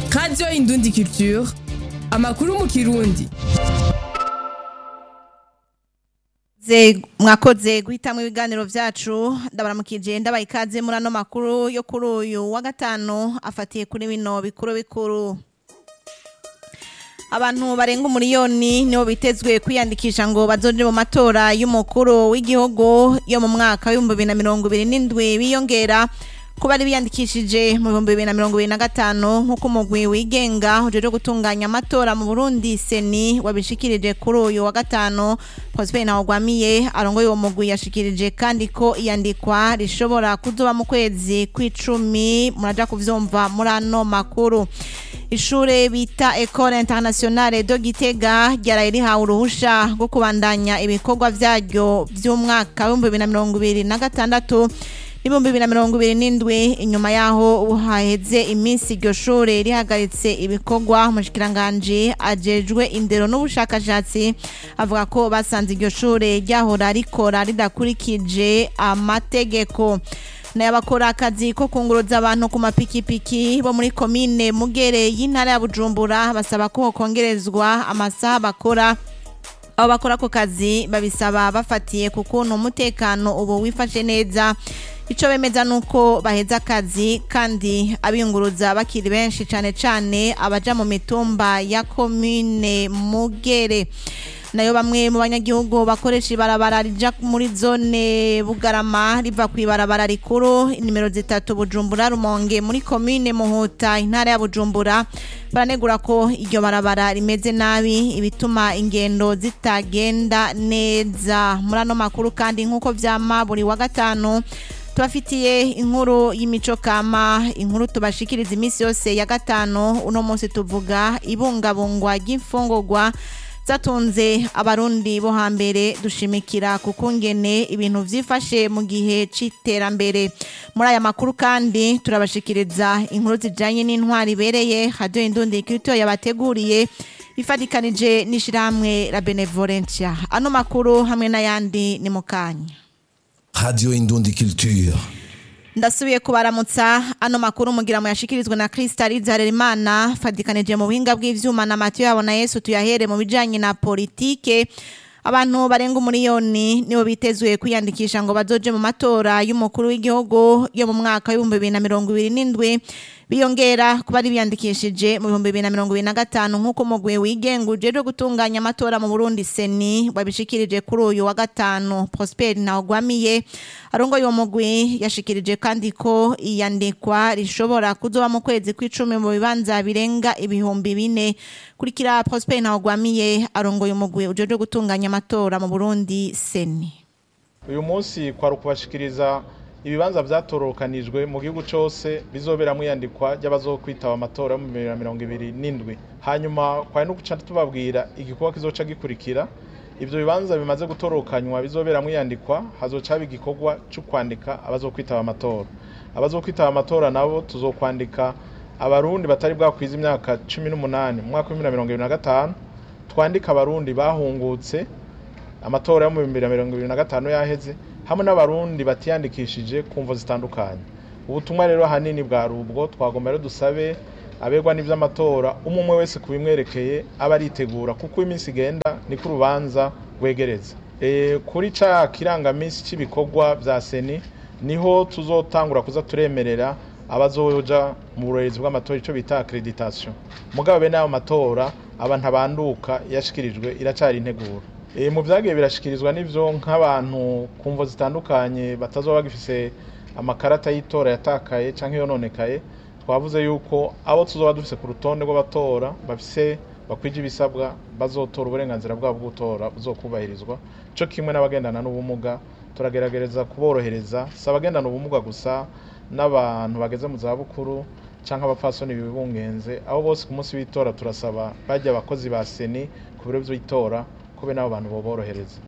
radiyo indundi culture amakuru mu kirundi Ze- mwakoze guhitamwo ibiganiro vyacu ndabaramukije ndabaha ikaze muri ano makuru yo kuri uyu wa gatanu afatiye kuri bino bikuru bikuru abantu barenga umuriyoni nibo bitezwe kwiyandikisha ngo bazoje mu matora y'umukuru w'igihugu yo mu mwaka w'ibihumbi bibiri na mirongo ibiri n'indwi biyongera kuba ari biyandikishije mu bihumbi bibiri na mirongo ibiri na gatanu nk'uko umugwi wigenga ujejwe gutunganya amatora mu burundi seni wabishikirije kuri uyu wa gatanu prosper ntawugwamiye arongoye uwo mugwi yashikirije kandi ko iyandikwa rishobora kuzoba mu kwezi kw'icumi muraja kuvyumva muri ano makuru ishure bita Ecole Internationale de Gitega ryaraye rihawe uruhusha rwo kubandanya ibikorwa vyaryo vy'umwaka w'ibihumbi bibiri na mirongo ibiri na gatandatu n'ibihumbi bibiri na mirongo ibiri n'indwi inyuma yaho haheze iminsi iryo shure rihagaritse ibikorwa umushikiranganji ajejwe indero n'ubushakashatsi avuga ko basanze iryo shure ryahora rikora ridakurikije amategeko n'abakora akazi ko kunguruza abantu ku mapikipiki bo muri komine mugere y'intara ya bujumbura basaba ko hokongerezwa amasaha bakora abo bakora ako kazi babisaba bafatiye ku kuntu umutekano ubu wifashe neza icyo bemeza ni uko baheza akazi kandi abiyunguruza bakiri benshi cyane cyane abaja mu mitumba ya komine mugere nayo bamwe mu banyagihugu bakoresha ibarabara rija muri zone bugarama riva ku ibarabara rikuru nimero zitatu bujumbura rumonge muri komine muhuta intara ya bujumbura baranegura ko iryo barabara rimeze nabi ibituma ingendo zitagenda neza muri ano makuru kandi nk'uko vyama buri wa gatanu tubafitiye inkuru y'imico kama inkuru tubashikiriza iminsi yose ya gatanu uno munsi tuvuga ibungabungwa ry'imfungurwa zatunze abarundi bo hambere dushimikira ku kungene ibintu vyifashe mu gihe c'iterambere muri aya makuru kandi turabashikiriza inkuru zijanye n'intwari ibereye radio indundi kirito yabateguriye ifatikanije n'ishirahamwe la benevolencia ano makuru hamwe n'ayandi ni mukanya Radio Indundi Culture. ndasubiye kubaramutsa ano makuru mugira mu yashikirizwe na Kristaliza Harerimana fadikanije mu buhinga bw'ivyuma na Matiyo yabo na Yesu tuyahere mu bijanye na politike abantu barenga umuriyoni nibo bitezwe kwiyandikisha ngo bazoje mu matora y'umukuru w'igihugu yo mu mwaka w'ibihumbi bibiri na mirongo ibiri n'indwi biyongera kuba ari biyandikishije mu bihumbi bibiri na mirongo ibiri na gatanu nk'uko umugwi wigenga ujejwe gutunganya amatora mu Burundi seni wabishikirije kuri uyu wa gatanu Prosper Ntawugwamiye arongoye uwo mugwi yashikirije kandi ko iyandikwa rishobora kuzoba mu kwezi kw'icumi mu bibanza birenga ibihumbi bine kurikira Prosper Ntawugwamiye arongoye umugwi ujejwe gutunganya amatora mu Burundi seni uyu munsi kwari ukubashikiriza ibibanza vyatorokanijwe mu gihugu cose bizoberamwo iyandikwa ry'abazokwitaba amatora yo mu bibiri na mirongo ibiri n'indwi hanyuma kwari no guca tubabwira igikorwa kizoca gikurikira ivyo bibanza bimaze gutorokanywa bizoberamwo iyandikwa hazoca haba igikorwa co kwandika abazokwitaba amatora abazokwitaba amatora nabo tuzokwandika abarundi batari bwakwiza imyaka cumi n'umunani mu mwaka w'ibihumbi na mirongo ibiri na gatanu twandika abarundi bahungutse amatora yo mu bihumbi bibiri na mirongo ibiri na gatanu yaheze hamwe n'abarundi batiyandikishije ku mvo zitandukanye ubutumwa rero ahanini bwari ubwo twagomba rero dusabe abegwa n'ivy'amatora umwe umwe wese ku bimwerekeye aba aritegura kuko iminsi igenda niko urubanza rwegereza e, kuri ca kirangamisi c'ibikorwa vya seni niho tuzotangura kuza turemerera abazoja mu burorezi bw'amatora ico bita accreditation mugabo bene ayo matora aba ntabanduka yashikirijwe iracari integuro e, mu vyagiye birashikirizwa n'ivyo nk'abantu ku mvo zitandukanye batazoba bagifise amakarata y'itora yatakaye canke yononekaye twavuze yuko abo tuzoba dufise ku rutonde rw'abatora bafise bakwije ibisabwa bazotora uburenganzira bwabo bwo gutora buzokubahirizwa co kimwe n'abagendana n'ubumuga turagerageza kuborohereza si abagendana ubumuga gusa n'abantu bageze mu zabukuru canke abapfasoni bibungenze abo bose ku munsi w'itora turasaba bajya abakozi ba seni ku biro vy'itora kube n'abo bantu boborohereza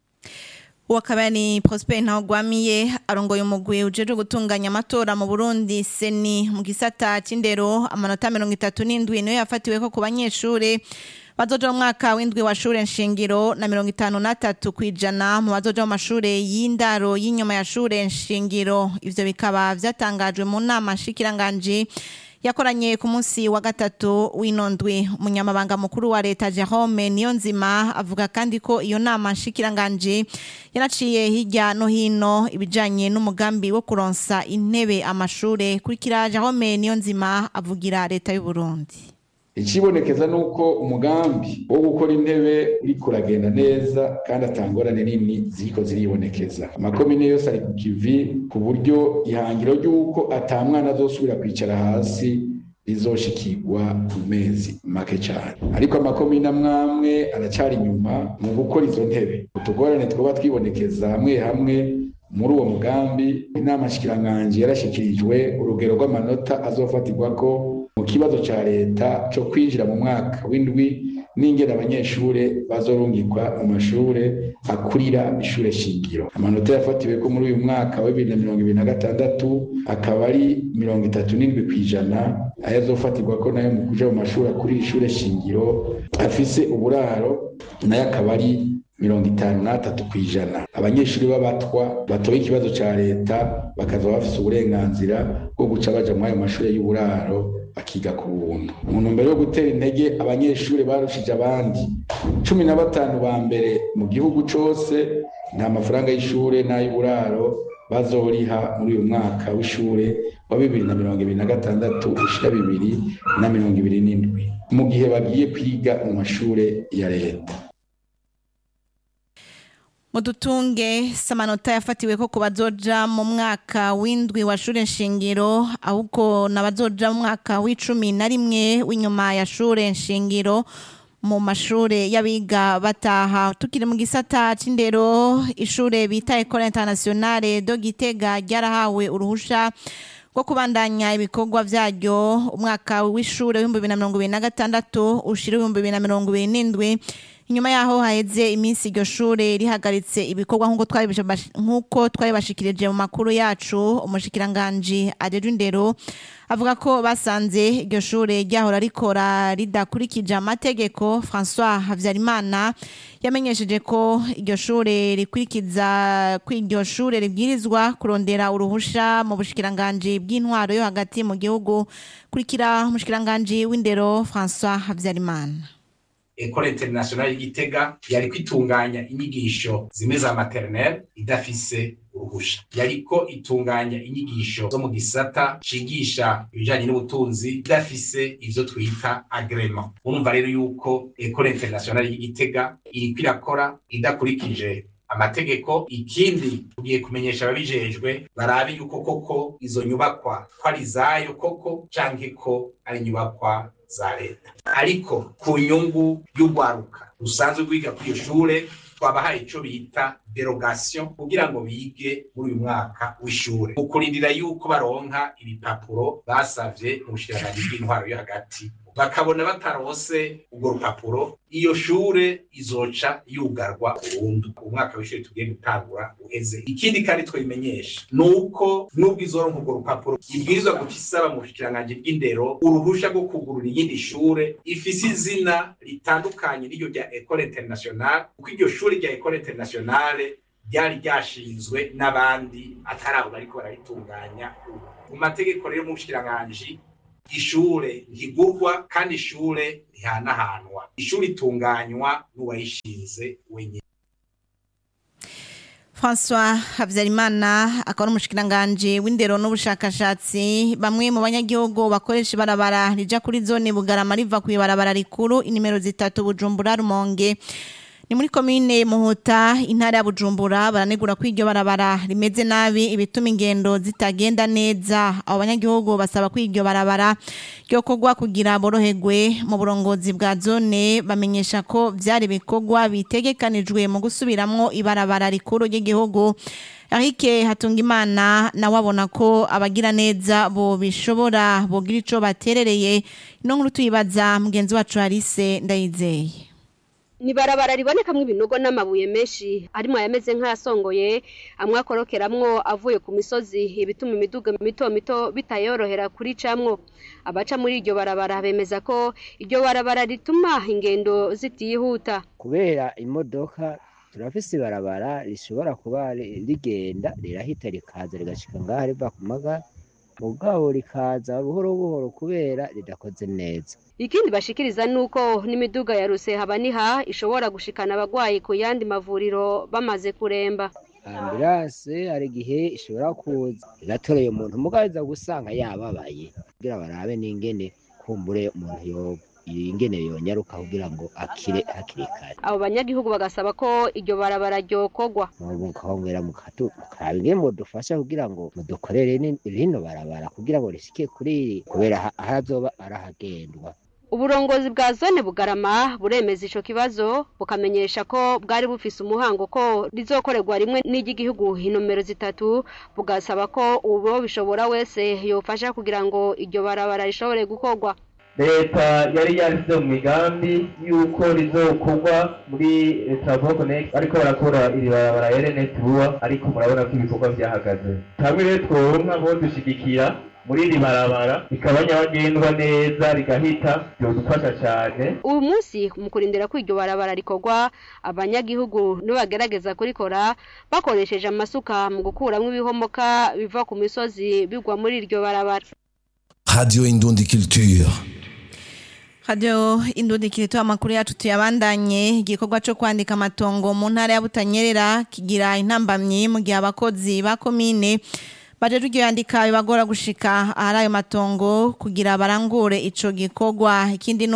uwo akaba ni Prosper Ntawugwamiye arongoye umugwi ujejwe gutunganya amatora mu Burundi seni mu gisata c'indero amanota mirongo itatu n'indwi niyo yafatiweko ku banyeshure bazoja mu mwaka w'indwi wa shure nshingiro na mirongo itanu na tatu kwijana mu bazoja mu mashure y'indaro y'inyuma ya shure nshingiro ivyo bikaba vyatangajwe mu nama nshikiranganji yakoranye ku munsi wa gatatu w'inondwi umunyamabanga mukuru wa leta Jerome Niyonzima avuga kandi ko iyo nama nshikiranganje yanaciye hirya no hino ibijanye n'umugambi wo kuronsa intebe amashure kurikira Jerome Niyonzima avugira leta y'u Burundi ikibonekeza ni uko umugambi wo gukora intebe uriko uragenda neza kandi atangorane nini ziriko ziribonekeza amakomine yose ari ku kivi ku buryo ihangiro ry'uko ata mwana azosubira kwicara hasi rizoshikirwa mu mezi make cyane ariko amakomine amwamwe aracyari inyuma mu gukora izo ntebe utugorane twoba twibonekeza hamwe hamwe muri uwo mugambi inama nshikiranganji yarashikirijwe urugero rw'amanota azofatirwako mu kibazo ca leta co kwinjira mu mwaka w'indwi n'ingene abanyeshure bazorungikwa mu mashure akurira ishure shingiro amanota yafatiweko muri uyu mwaka wa bibiri na mirongo ibiri na gatandatu akaba ari mirongo itatu n'indwi kw'ijana ayo azofatirwako nayo mu kuja mu mashure akurira ishure shingiro afise uburaro nayo akaba ari mirongo itanu n'atatu ku ijana abanyeshuri b'abatwa batoye ikibazo ca leta bakaza bafise uburenganzira bwo guca baja muri ayo mashure y'uburaro bakiga ku buntu mu ntumbero yo gutera intege abanyeshuri barushije abandi cumi na batanu ba mbere mu gihugu cose nta mafaranga y'ishure n'ay'uburaro bazoriha muri uyu mwaka w'ishure wa bibiri na mirongo ibiri na gatandatu ushira bibiri na mirongo ibiri n'indwi mu gihe bagiye kwiga mu mashure ya leta mudutunge samanota yafatiwe ko ku bazoja mu mwaka w'indwi wa shure nshingiro ahubwo n'abazoja mu mwaka w'icumi na rimwe w'inyuma ya shure nshingiro mu mashure y'abiga bataha tukiri mu gisata c'indero ishure bita Ecole Internationale do Gitega ryarahawe uruhusha rwo kubandanya ibikorwa vyaryo umwaka w'ishure w'ibihumbi bibiri na mirongo ibiri na gatandatu ushira ibihumbi bibiri na mirongo ibiri n'indwi inyuma yaho haheze iminsi iryo shure rihagaritse ibikorwa nk'uko twari nk'uko twari bashikirije mu makuru yacu umushikiranganji ajejwe indero avuga ko basanze iryo shure ryahora rikora ridakurikije amategeko François Havyarimana yamenyesheje ko iryo shure rikurikiza ko iryo shure ribwirizwa kurondera uruhusha mu bushikiranganji bw'intwaro yo hagati mu gihugu kurikira umushikiranganji w'indero François Havyarimana Ecole Internationale y'Igitega yari kwitunganya inyigisho zimwe za maternelle idafise uruhusha yariko itunganya inyigisho zo mu gisata cigisha ibijanye n'ubutunzi idafise ivyo twita agrement urumva rero yuko Ecole Internationale y'Igitega iriko irakora idakurikije amategeko ikindi tugiye kumenyesha ababijejwe barabe yuko koko izo nyubakwa ko ari izayo koko canke ko ari inyubakwa za leta ariko ku nyungu y'urwaruka rusanzwe rwiga kuri iyo shure twabahaye ico bita derogation kugira ngo bige muri uyu mwaka w'ishure mu kurindira yuko baronka ibipapuro basavye mu bushikiranganji bw'intwaro yo hagati bakabona batarose urwo rupapuro iyo shure izoca yugarwa burundu umwaka w'ishure tugiye gutangura uheze ikindi kandi twabimenyesha ni uko nubwo izoronka urwo rupapuro ibwirizwa guca isaba mu bushikiranganji bw'indero uruhusha rwo kugurura iyindi shure ifise izina ritandukanye n'iryo rya ecole internationale kuko iryo shure rya ecole internationale ryari ryashinzwe n'abandi atari abo bariko bararitunganya mu mategeko rero mu bushikiranganji ishure ntigurwa kandi ishure ntihanahanwa ishure itunganywa n'uwayishinze wenyine François Habyarimana akaba n'umushikiranganji w'indero n'ubushakashatsi bamwe mu banyagihugu bakoresha ibarabara rija kuri zone Bugarama riva ku ibarabara rikuru inimero zitatu Bujumbura Rumonge ni muri komine Muhuta intara ya Bujumbura baranegura ko iryo barabara rimeze nabi ibituma ingendo zitagenda neza abo banyagihugu basaba ko iryo barabara ryo kogwa kugira boroherwe mu burongozi bwa zone bamenyesha ko vyari bikorwa bitegekanijwe mu gusubiramwo ibarabara rikuru ry'igihugu Arike Hatungimana nawe abona ko abagira neza bo bishobora bogira ico baterereye ino nkuru tuyibaza mugenzi wacu Alice Ndayizeye ni barabara ribonekamwo ibinogo n'amabuye menshi arimo ayameze nk'ayasongoye amwe akorokeramwo avuye ku misozi ibituma imiduga mito mito bitayorohera kuricamwo abaca muri iryo barabara bemeza ko iryo barabara rituma ingendo zitihuta kubera imodoka turafise ibarabara rishobora kuba rigenda rirahita rikaza rigashika ngaha riva ku maga mugabo rikaza buhoro buhoro kubera ridakoze neza ikindi bashikiriza nuko n'imiduga ya rusehaba-niha ishobora gushikana abagwayi ku yandi mavuriro bamaze kuremba ambulanse hari igihe ishobora kuza igatoreye umuntu mugabo iza gusanga yababaye kugira barabe n'ingene kumbure umuntu yoba ingene yonyaruka kugira ngo akire hakiri kare abo banyagihugu bagasaba ko iryo barabara ryokorwa mukongera mukaraba ingene mudufasha kugira ngo mudukorere ni- rino barabara kugira ngo rishike kuri iri kubera ha- ahazoba arahagendwa uburongozi bwa zone bugarama buremeza ico kibazo bukamenyesha ko bwari bufise umuhango ko rizokorerwa rimwe n'iry'igihugu inomero zitatu bugasaba ko uwo bishobora wese yofasha kugira ngo iryo barabara rishobore gukorwa leta yari yashyize mu migambi y'uko rizokorwa muri travo connect ariko barakora iri barabara ya rns vuba ariko murabona ko ibikorwa byahagaze hamwe rero tworonka bo dushigikira muri iri barabara rikaba nyabagendwa neza rigahita byodufasha cyane uyu munsi mu kurindira ko iryo barabara rikorwa abanyagihugu nibagerageza kurikora bakoresheje amasuka mu gukuramwo ibihomoka biva ku misozi bigwa muri iryo barabara Radio Indundi Culture. Radio Indundi kirito amakuru yacu tuyabandanye igikorwa cyo kwandika amatongo mu ntara ya Butanyerera kigira intambamyi mu gihe abakozi ba komine baje iryo yandika bibagora gushika ahari ayo matongo kugira barangure ico gikorwa ikindi